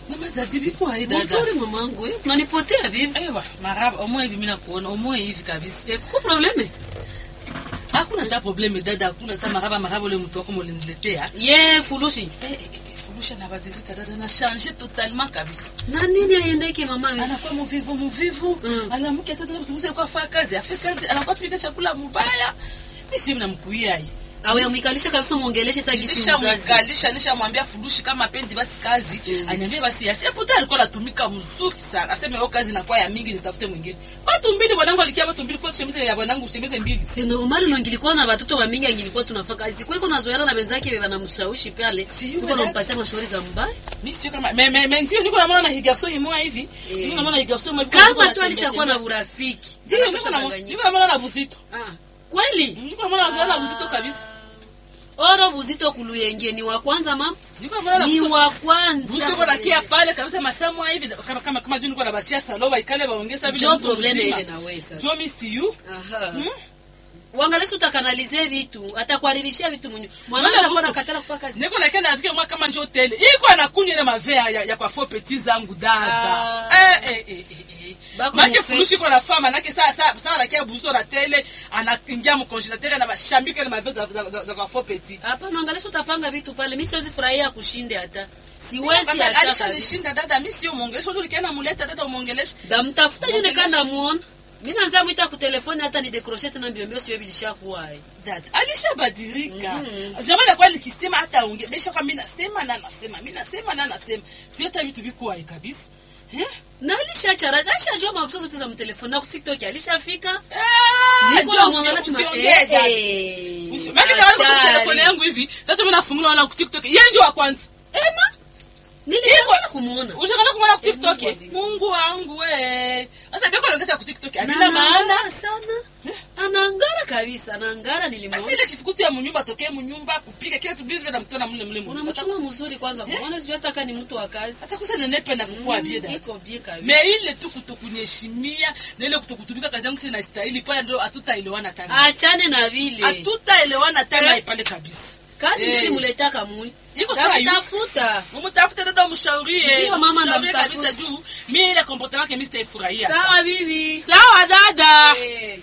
mama zadibi kwa hii dada Mzuri mamangu, eh, unanipotea vipi? ewa maraba omoe hivi mimi nakuona omoe hivi kabisa Eh, kuko probleme? hakuna hata probleme dada hakuna hata maraba maraba ule mtu wako mliniletea Ye fulushi. eh, eh, eh, furusha nabadilika dada na change totalement kabisa Na nini aiendeke mama? anakuwa muvivu muvivu Mm. anamke tata mzunguze kwa faa kazi afi kazi anakuwa pika chakula mubaya mimi si mnamkuia hii Awe amwikalisha kabisa muongeleshe sasa gisi mzazi. nishamwikalisha nishamwambia furushi kama pendi basi kazi Mm. anyambie basi yasi puta alikuwa anatumika mzuri sana aseme yo kazi inakuwa ya mingi nitafute mwingine watu mbili bwanangu alikia watu mbili kwa shemize ya bwanangu shemize mbili Si normal no ngilikuwa na watoto wa mingi angilikuwa tunafaka kazi. Kwa hiyo nazoeana na wenzake beba na mshawishi pale. Si yule Tuko dada. nampatia mashauri za mbaya. mimi sio kama me me me ndio niko naona na higarso imoa hivi Eh. niko naona higarso imoa hivi Kama tu alishakuwa na urafiki. ndio niko naona niko naona na buzito Ah, kweli? niko naona na buzito kabisa Oro buzito kuluyenge ni wa kwanza mama? niko naona Ni na wa kwanza. Busto kwa nakia pale kabisa masamu hivi kama kama kama juu niko na bachia saloba ikale baongeza vile Jo mtu probleme mzima. ile na wewe sasa. Jo miss you Aha. Hmm? Uangalie utakanalize vitu, atakuharibishia vitu mwenye. Wala Mwanangu anakuwa Busto. nakatala kufanya kazi. niko na kenda afike mwa kama njoo tele iko anakunywa ile mavea ya, ya kwa fo petit zangu dada Ah. eh eh eh eh, eh Bako make mufeti. furushi kwa na fama nake saa saa saa nakia buso na tele anaingia mu congélateur na bashambika ile mavea za, za, za, za kwa fo petit Hapana, angalia utapanga vitu pale. Mimi siwezi furahia kushinde hata. Siwezi Baba, hata. alisha kabisa. nishinda dada mimi sio muongelesha ndio likiana muleta dada umuongelesha Ndamtafuta yule Mwongeleshe. kanda muone. Mimi naanza mwita ku telefoni hata ni decrocher tena mbio mbio sio bilishakuwa hai. dada alishabadilika Mhm. jamani akuwa likisema hata aongee besha kwa mimi nasema na nasema mimi nasema na nasema sio hata vitu viko hai kabisa eh Na alishachara, alishajua mabuso zote za mtelefoni na ku TikTok alishafika. Ah, Niko ndio na usi- mwangalia sema, usiongee, eh, dada. eh, Usi- Maana ndio wangu hatari. telefoni yangu hivi sasa mimi nafungula wala ku TikTok yeye ndio wa kwanza Ema, nilishakwenda kumuona. Ushakana kumwona ku TikTok Eh, eh? Mungu wangu we sasa biko anaongeza ku TikTok Na alina maana anaangara sana. Anaangara kabisa, anaangara nilimwona. basi ile kifukutu ya munyumba tokee munyumba kupiga kila tu bizi na mtona mle mle mle Unamchunga mzuri kwanza. Kuona sijui hata kama ni mtu wa kazi. hata kusa nenepe na kukua bie dada Iko bien kabisa. me ile tu kutokunyeshimia na ile kutokutumika kazi yangu sina stahili pale ndio hatutaelewana tena Achane na vile. hatutaelewana tena Eh. pale kabisa Kazi Eh. ndio nimuletaka mui. Iko sawa yu. Tafuta. umtafute dada umshaurie Ndio, mama umshaurie namtafuta. kabisa juu mi ile comportement yake mi sitaifurahia Sawa bibi. sawa dada Eh.